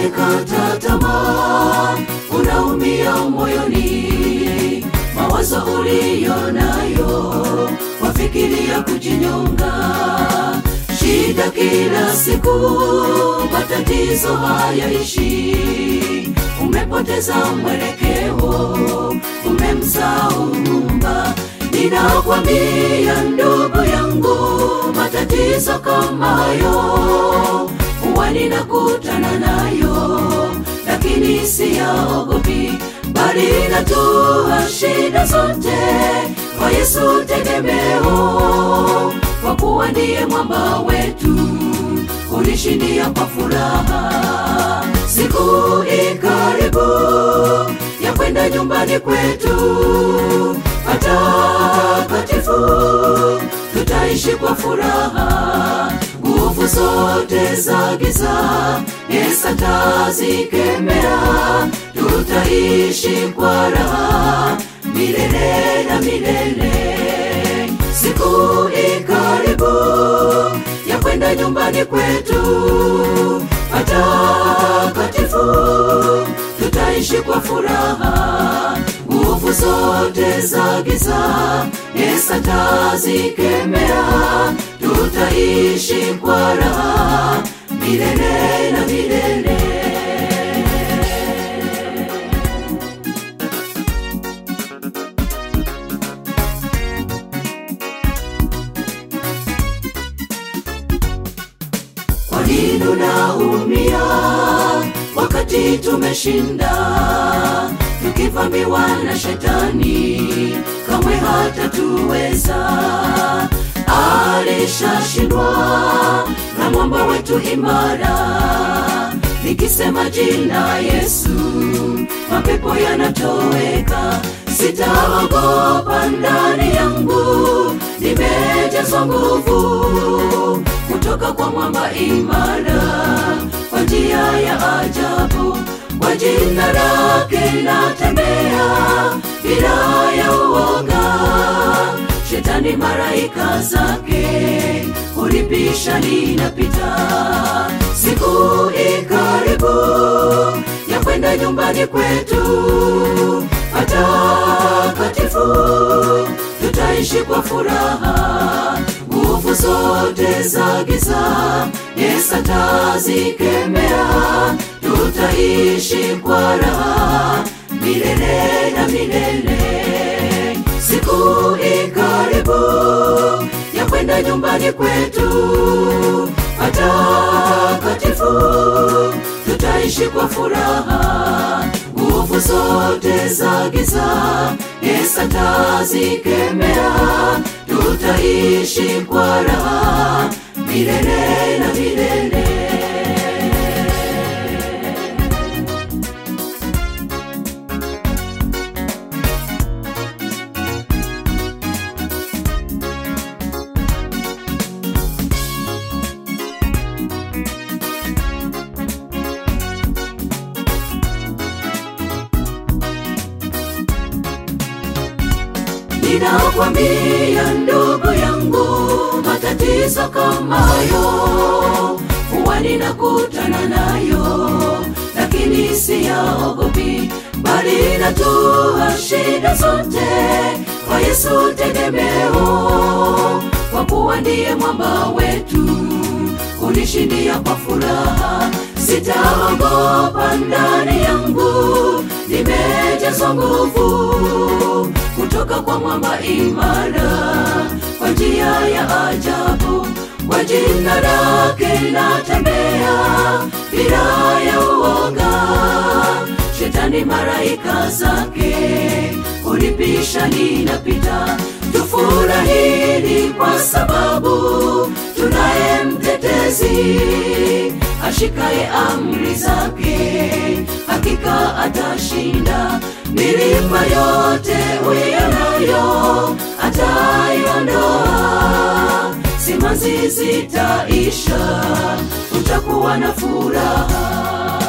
umekata tamaa, unaumia moyoni, mawazo uliyo nayo wafikiria kujinyonga, shida kila siku, matatizo hayaishi, umepoteza mwelekeo, umemsahau Muumba. Ninakwambia ndugu yangu, matatizo kama hayo huwa ninakutana nayo, lakini siyaogopi, bali natua shida zote kwa Yesu tegemeo, kwa kuwa ndiye mwamba wetu, unishindia kwa furaha. Siku ikaribu ya kwenda nyumbani kwetu patakatifu, tutaishi kwa furaha nguvu zote za giza Yesu atazikemea, tutaishi kwa raha milele na milele. Siku ikaribu ya kwenda nyumbani kwetu patakatifu, tutaishi kwa furaha nguvu zote za giza Yesu atazikemea, tutaishi kwa raha milele na milele. Kwa nini unaumia wakati tumeshinda, tukivamiwa na shetani, kamwe hatatuweza. Alishashindwa na mwamba wetu imara, nikisema jina Yesu, mapepo yanatoweka. Sitaogopa ndani yangu, nimejazwa nguvu kutoka kwa mwamba imara, kwa njia ya ajabu, kwa jina lake natembea bila ya uoga. Shetani maraika zake ulipisha, ninapita. Siku ikaribu ya kwenda nyumbani kwetu patakatifu, tutaishi kwa furaha nguvu zote za giza Yesu atazikemea, tutaishi kwa raha milele na milele. Siku ikaribu ya kwenda nyumbani kwetu patakatifu, tutaishi kwa furaha nguvu zote za giza Yesu atazikemea, tutaishi kwa raha milele na milele. Ninakwambia ndugu yangu, matatizo kama hayo huwa ninakutana nayo, lakini siyaogopi, bali natua shida zote kwa Yesu tegemeo, kwa kuwa ndiye mwamba wetu, unishindia kwa furaha. Sitaogopa ndani yangu, nimejazwa nguvu kutoka kwa mwamba imara, kwa njia ya ajabu, kwa jina lake natembea bila ya uoga. Shetani maraika zake ulipisha, ninapita. Tufurahini kwa sababu tunaye mtetezi ashikaye amri zake, hakika atashinda. Milima yote uionayo ataiondoa, simanzi zitaisha, utakuwa na furaha.